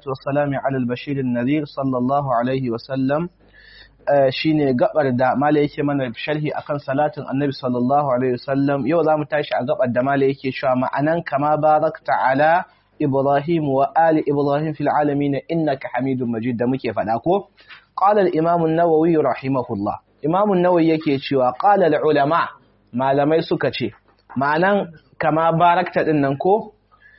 wassalamu ala al-bashir an-nadhir sallallahu alaihi wa sallam shine gabar da mala yake mana sharhi akan salatin annabi sallallahu alaihi wa sallam yau zamu tashi a gabar da mala yake cewa ma'anan kama barakta ala ibrahim wa ali ibrahim fil alamin innaka hamidum majid da muke faɗa ko qala al-imam an-nawawi rahimahullah imam an-nawawi yake cewa qala al-ulama malamai suka ce ma'anan kama barakta din nan ko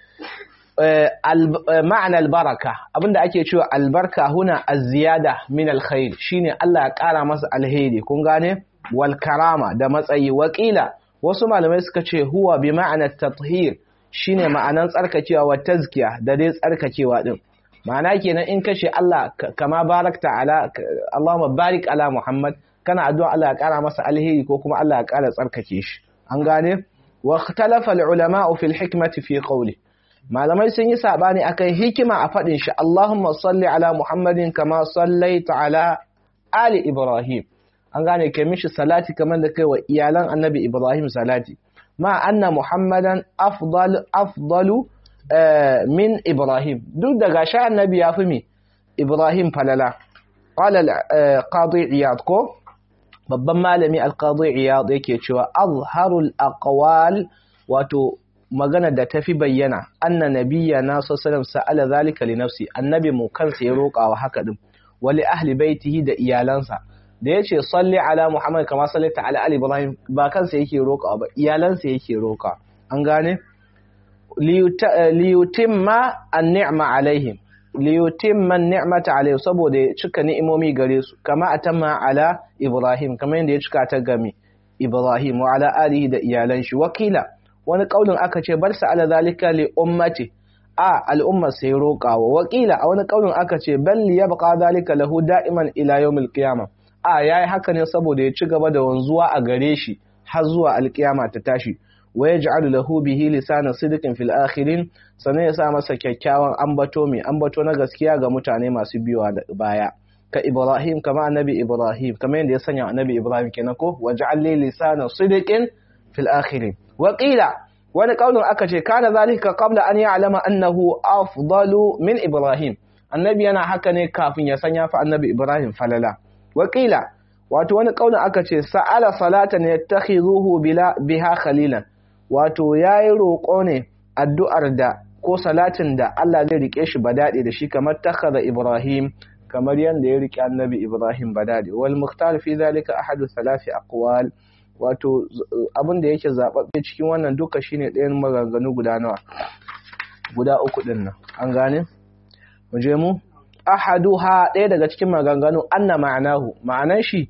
ma'ana albaraka abinda ake cewa albarka huna az-ziyada min alkhair shine Allah ya kara masa alheri kun gane wal karama da matsayi wakila wasu malamai suka ce huwa bi ma'ana tathhir shine ma'anan tsarkakewa wa tazkiya da dai tsarkakewa din ma'ana kenan in kace Allah kama barakta ala Allahumma barik ala Muhammad kana addu'a Allah ya kara masa alheri ko kuma Allah ya kara tsarkake shi an gane wa ikhtalafa al-ulama fi al-hikmati fi qawli malamai sun yi sabani akan hikima a fadin shi Allahumma salli ala Muhammadin kama sallaita ala ali Ibrahim an gane kai mishi salati kamar da kai wa iyalan Annabi Ibrahim salati ma anna Muhammadan afdal afdalu min Ibrahim duk da gashi Annabi ya fi mi Ibrahim falala qala al-qadi Iyad ko babban malami al-qadi Iyad yake cewa azharul aqwal wato magana da tafi bayyana anna nabiyya na sallallahu sa'ala zalika li nafsi annabi mu kansa ya roƙa wa haka din wali ahli baitihi da iyalansa da yace salli ala muhammad kama sallaita ala ali ibrahim ba kansa yake roƙa ba iyalansa yake roƙa an gane li yutimma an-ni'ma alaihim li yutimma an-ni'mata alaihim saboda ya cika ni'imomi gare su kama atamma ala ibrahim kamar yadda ya cika ta game ibrahim wa ala alihi da iyalan shi wakila wani kaulin aka ce bar sa ala zalika li ummati a al'ummar sai roƙawa wakila a wani kaulin aka ce bal yabqa zalika lahu da'iman ila yawmil qiyamah a yayi haka ne saboda ya ci gaba da wanzuwa a gare shi har zuwa alkiyama ta tashi wa yaj'alu lahu bihi lisana sidqin fil akhirin sannan ya sa masa kyakkyawan ambato mai ambato na gaskiya ga mutane masu biyowa da baya ka Ibrahim kama annabi Ibrahim kamar yadda ya sanya annabi Ibrahim kenan ko waj'al li lisana sidqin fil akhirin waƙila wani ƙaunin aka ce kana zalika qabla an ya'lama annahu afdalu min ibrahim annabi yana haka ne kafin ya sanya fa annabi ibrahim falala waƙila wato wani ƙaunin aka ce sa'ala salatan yattakhizuhu bila biha khalilan wato yayi roƙo ne addu'ar da ko salatin da Allah zai rike shi badade da shi kamar takhadha ibrahim kamar yanda ya rike annabi ibrahim badade wal mukhtar fi zalika ahadu thalathi aqwal wato abin da yake zaɓaɓɓe cikin wannan duka shine ɗayan maganganu guda nawa guda uku ɗin nan an gane mu je mu ahaduha ɗaya daga cikin maganganu anna ma'anahu ma'anan shi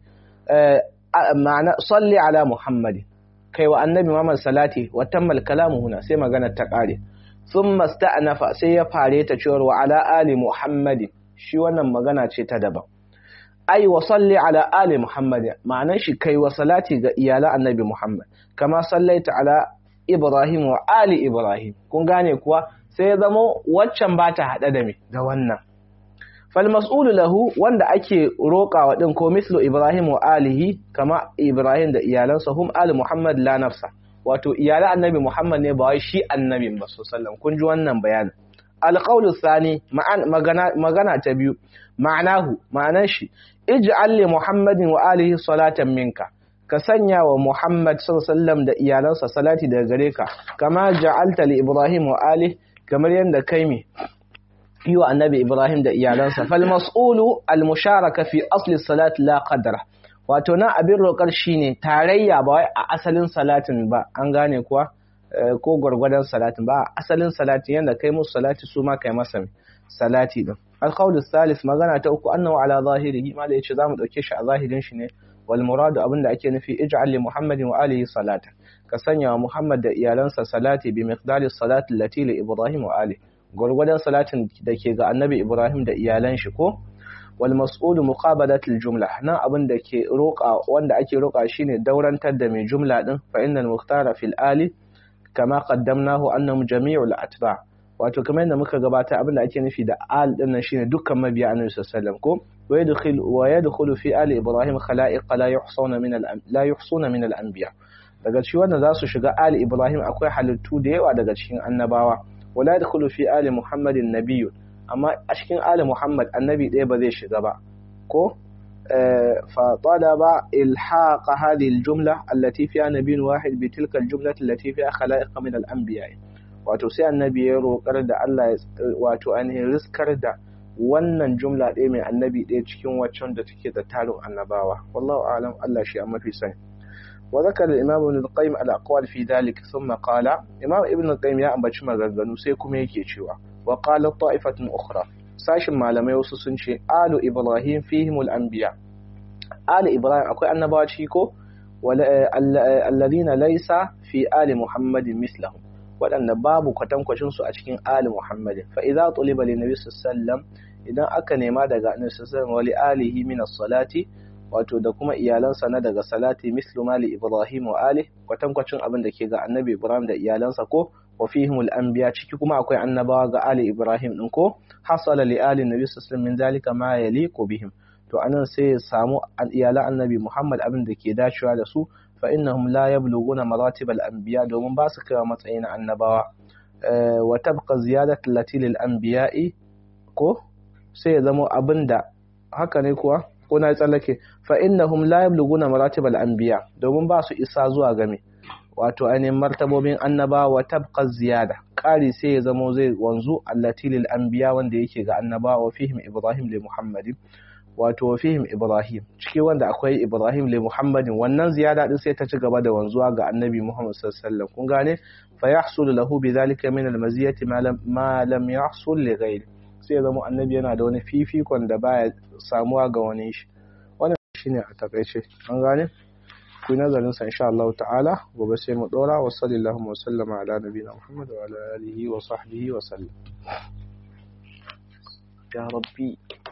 ma'ana salli ala muhammadi kai wa annabi muhammad salati wa tammal kalamu huna sai magana ta ƙare thumma sta'nafa sai ya fare ta cewa wa ala ali muhammadi shi wannan magana ce ta daban ai wa salli ala ali muhammad ma'anan shi kai wa salati ga iyalan annabi muhammad kama sallaita ala ibrahim wa ali ibrahim kun gane kuwa sai ya zama waccan ba ta hada da me da wannan fal mas'ulu lahu wanda ake roƙawa din ko mislu ibrahim wa alihi kama ibrahim da iyalansa hum ali muhammad la nafsa wato iyalan annabi muhammad ne ba wai shi annabin ba sallallahu kun ji wannan bayanin alqawlu thani magana ta biyu ma'anahu ma'anan shi ij'al li muhammadin wa alihi salatan minka ka sanya wa muhammad sallallahu da iyalansa salati daga gare ka kama ja'alta li ibrahim wa alihi kamar yanda kai mi yi wa annabi ibrahim da iyalansa fal mas'ulu al musharaka fi asli salat la qadra wato na abin roƙar shine tarayya ba wai a asalin salatin ba an gane kuwa ko gwargwadon salatin ba asalin salatin yanda kai musu salati su ma kai masa salati din alqawl salis magana ta uku annahu ala zahirihi ma da yace zamu dauke shi a zahirin shi ne wal muradu abinda ake nufi ij'al li muhammadin wa alihi salata ka sanya wa muhammad da iyalansa salati bi miqdari salati allati li ibrahim wa ali gwargwadon salatin da ke ga annabi ibrahim da iyalan shi ko wal mas'ulu muqabalat al jumla nan abin da ke roƙa wanda ake roƙa shine daurantar da mai jumla din fa innal muhtara fil ali kama qaddamnahu annahum jami'ul atba wato kamar yadda muka gabata abin da ake nufi da al din nan shine dukkan mabiya annabi sallallahu alaihi wasallam ko wa yadkhulu wa yadkhulu fi ali ibrahim khalaiq la yuhsuna min al la yuhsuna min al anbiya daga cikin wanda za su shiga ali ibrahim akwai halittu da yawa daga cikin annabawa wala yadkhulu fi ali muhammadin nabiyyun amma a cikin ali muhammad annabi ɗaya ba zai shiga ba ko فطلب إلحاق هذه الجملة التي فيها نبي واحد بتلك الجملة التي فيها خلائق من الأنبياء wato sai annabi ya roƙar da Allah wato ainihin riskar da wannan jumla ɗaya mai annabi ɗaya cikin waccan da take da tarin annabawa wallahu a'lam Allah shi a mafi sani wa zakar al-imam ibn al-qayyim al-aqwal fi dhalik thumma qala imam ibn al-qayyim ya ambaci maganganu sai kuma yake cewa wa qala ta'ifatun ukhra sashin malamai wasu sun ce alu ibrahim fihimul anbiya alu ibrahim akwai annabawa ciki ko alladhina laysa fi ali muhammadin mislahum waɗanda babu kwatankwacin su a cikin ali muhammadin fa idza tuliba li nabi sallam idan aka nema daga annabi sallam wa li alihi min as-salati wato da kuma iyalansa na daga salati mislu mali ibrahim wa ali kwatankwacin abin da ke ga annabi ibrahim da iyalansa ko wa fihimul anbiya ciki kuma akwai annabawa ga ali ibrahim din ko hasala li ali nabi sallallahu min zalika ma yaliqu bihim to anan sai ya samu iyalan annabi muhammad abin da ke dacewa da su fa innahum la yablughuna maratib al anbiya domin ba su kai matsayin annabawa wa tabqa ziyadatu lati lil anbiya'i ko sai ya zama abinda haka ne kuwa ko na tsallake fa innahum la yablughuna maratib al anbiya domin ba su isa zuwa game wato ainihin martabobin annaba wa tabqa ziyada ƙari sai ya zamo zai wanzu allati lil anbiya wanda yake ga annaba wa fihim ibrahim li muhammadin wato wa fihim ibrahim ciki wanda akwai ibrahim li muhammadin wannan ziyada din sai ta ci gaba da wanzuwa ga annabi muhammad sallallahu alaihi wasallam kun gane fa yahsul lahu bidhalika min al maziyati ma lam yahsul li ghayri sai ya zamo annabi yana da wani fifikon da baya samuwa ga wani shi wannan shine a takaice an gane ku yi nazarin sa insha Allah ta'ala gobe sai mu dora wa sallallahu wa sallama ala nabiyina Muhammad wa ala alihi wa sahbihi wa sallam ya rabbi